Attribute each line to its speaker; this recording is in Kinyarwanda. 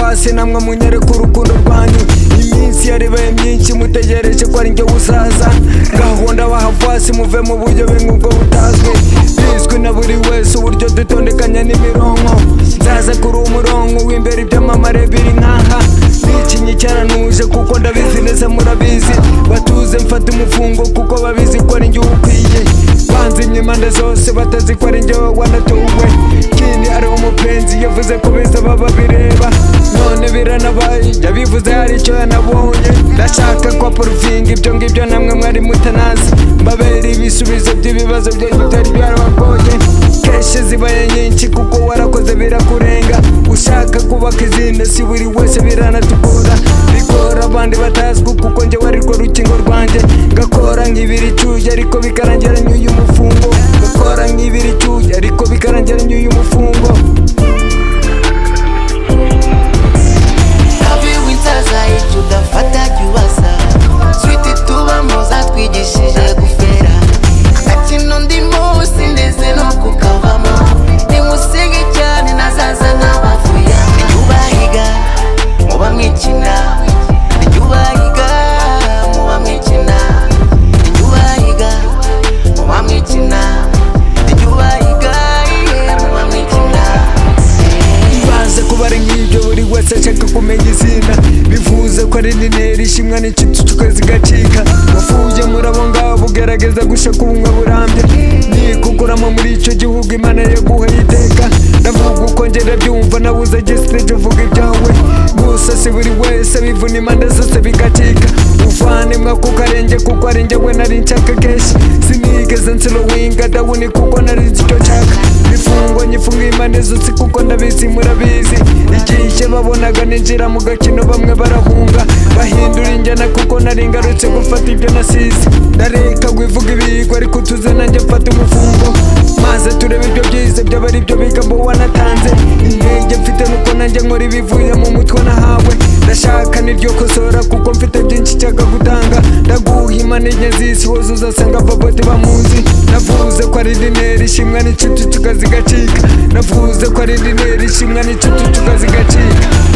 Speaker 1: mwese namwe munyereka urukundo rwanyu iminsi yaribaye myinshi mutegereje ko ari njye busaza gahunda bahafasi muve mu buryo nk'ubwo butazwi bizwi na buri wese uburyo dutondekanya n'imironko nzaza kuri umurongo w'imbere ibyamamare biri nk'aha nikinyi cyaranuje kuko ndabizi neza murabizi batuze mfata umufungo kuko babizi ko ari njye ukwiye banze imyimanda zose batazi ko ari njye wanatowe kindi ari umupenzi yavuze ko bizaba babireba none biranabaye yabivuze hari icyo yanabonye ndashaka ko poruvinga ibyo ngibyo namwe mwari mutanazi mbabera ibisubizo by'ibibazo byanyu byari byarabagoye kenshi zibaye nyinshi kuko warakoze birakurenga ushaka kubaka izindi si buri wese biranatugora bigora abandi batazwi kuko njye warirwo rukingo rwanjye ngakora nk'ibiri icuye ariko bikarangira nyuye umufungo ngakora nk'ibiri icuye ariko bikarangira nyuye umufungo
Speaker 2: Habi winsaza icyo udafata jya ubasa switi tubamo zatwigishije gufera agakino ndimo sindeze no kukavamo nimusige cyane nazaza nk'abavuye ntibyubahiga muba mwikina ntibyubahiga muba mwikina ntibyubahiga muba mwikina ntibyubahiga muba mwikina
Speaker 1: Banze kubara nk'ibyo buri wese ashaka kumenya izina Bivuze ko ari nineri ishimwa n'ikitu tukazi gacika Wafuye muri abo ngabo ugerageza gushaka ubumwe burambye Nikukuramo muri icyo gihugu imana yaguha iteka Ndavuga uko njye ndabyumva nabuze gisiteje uvuga ibyawe Gusa si buri wese bivuna impande zose bigacika uvane mwako ukarenge kuko ari njye we nari nshaka kenshi sinigeze nsilo winga dawuni kuko nari nzi icyo nshaka bifungo nyifunga impande zose kuko ndabizi murabizi igihe babonaga ninjira mu gakino bamwe barahunga bahindura injyana kuko nari ngarutse gufata ibyo nasize ndareka wivuga ibigo ariko tuze nanjye mfata umufungo maze turebe ibyo byiza byaba ari byo biga mbo wanatanze intege mfite nuko nanjye nkora ibivuye mu mutwe nahawe ndashaka niryo kosora kuko mfite byinshi nshaka gutanga ndaguha imana enye z'isi wowe uzasanga babote bamuzi navuze ko ari dineri ishimwa n'inshuti tukazi gacika navuze ko ari dineri ishimwa n'inshuti tukazi gacika